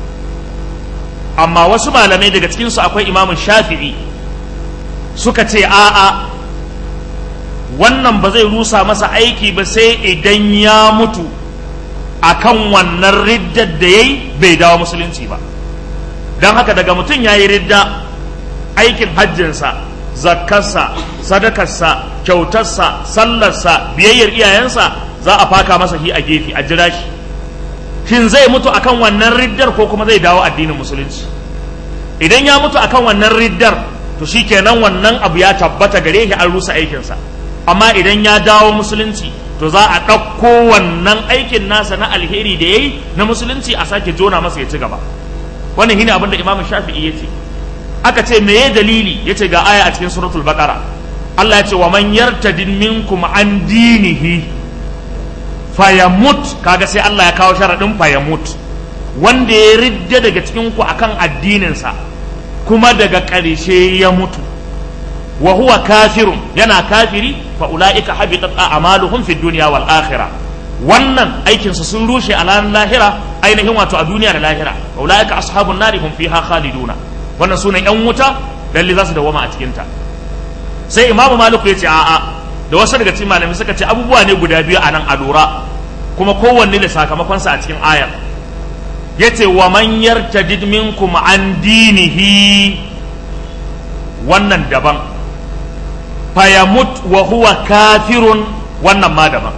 [SPEAKER 1] amma wasu malamai daga cikin su akwai imamu shafi'i suka ce a'a wannan ba zai rusa masa aiki ba sai idan ya mutu akan wannan riddar da yayi bai dawo musulunci ba don haka daga mutum ya yi ridda aikin hajjinsa zakkarsa sadakarsa kyautarsa sallarsa biyayyar iyayensa za a faka masa shi a gefe a jira shi shin zai mutu akan wannan riddar ko kuma zai dawo addinin musulunci idan ya mutu akan wannan riddar to shikenan wannan abu ya tabbata gare shi an rusa aikinsa amma idan ya dawo musulunci to za a ɗauko wannan aikin nasa na alheri da ya yi na musulunci a sake jona masa ya ci gaba wannan shine abin da imam shafi'i ya ce aka ce meye dalili ya ce ga aya a cikin suratul baqara Allah ya ce wa man yartadid minkum an dinihi fayamut kaga sai Allah ya kawo sharadin fayamut wanda ya ridda daga cikin ku akan addininsa kuma daga ƙarshe ya mutu wa huwa kafirun yana kafiri fa ulaika habitat a'maluhum fid dunya wal akhirah wannan aikin su sun rushe a ranar lahira ainihin wato a duniya da lahira wa ulaika ashabun nari hum fiha khaliduna wannan sunan yan wuta lalle za su dawama a cikin ta sai imamu maliku ya ce a'a da wasu daga cikin malamai suka ce abubuwa ne guda biyu a nan a lura kuma kowanne da sakamakonsa a cikin ayar yace wa man yartadid minkum an dinihi wannan daban fayamut wa huwa kafirun wannan ma daban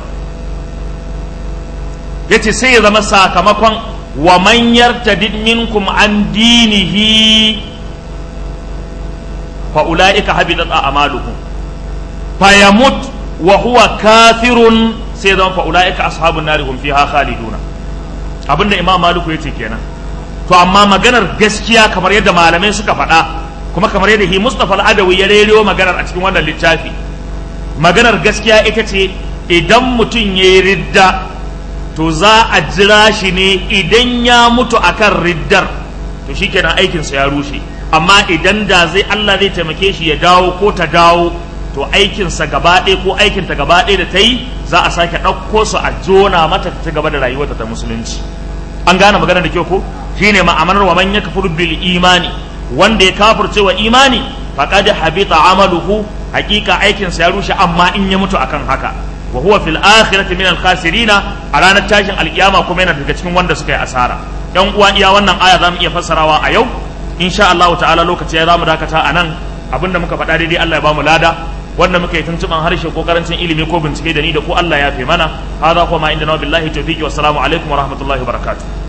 [SPEAKER 1] yace sai ya zama sakamakon wa man yartadid minkum an dinihi fa ulaika habitat a'maluhum fayamut wa huwa kafirun sai ya zama fa ulaika ashabun nari hum fiha khaliduna abinda imam maliku yace kenan to amma maganar gaskiya kamar yadda malamai suka faɗa kuma kamar yadda hi Mustapha al-Adawi ya rero maganar a cikin wannan littafi maganar gaskiya ita ce idan mutum ya yi ridda to za a jira shi ne idan ya mutu akan riddar to shikenan aikinsa ya rushe amma idan da zai Allah zai taimake shi ya dawo ko ta dawo to aikinsa gaba ɗaya ko aikinta gaba ɗaya da ta yi za a sake ɗauko su a jona mata ta gaba da rayuwarta ta musulunci an gane magana da kyau ko shine ma'amanar wa man yakfur bil imani wanda ya kafirce wa imani faqad habita amaluhu hakika aikin sa ya rushe amma in ya mutu akan haka wa huwa fil akhirati min al khasirina a ranar tashin alkiyama kuma yana daga cikin wanda suka yi asara yan uwa iya wannan aya zamu iya fassarawa a yau insha Allah ta'ala lokaci ya zamu dakata a nan abinda muka faɗa daidai Allah ya bamu lada wanda muka yi tuntuban harshe ko karancin ilimi ko bincike da ni da ku Allah ya fi mana hadha kuma inda na billahi tawfiqi wassalamu alaikum wa rahmatullahi wa barakatuh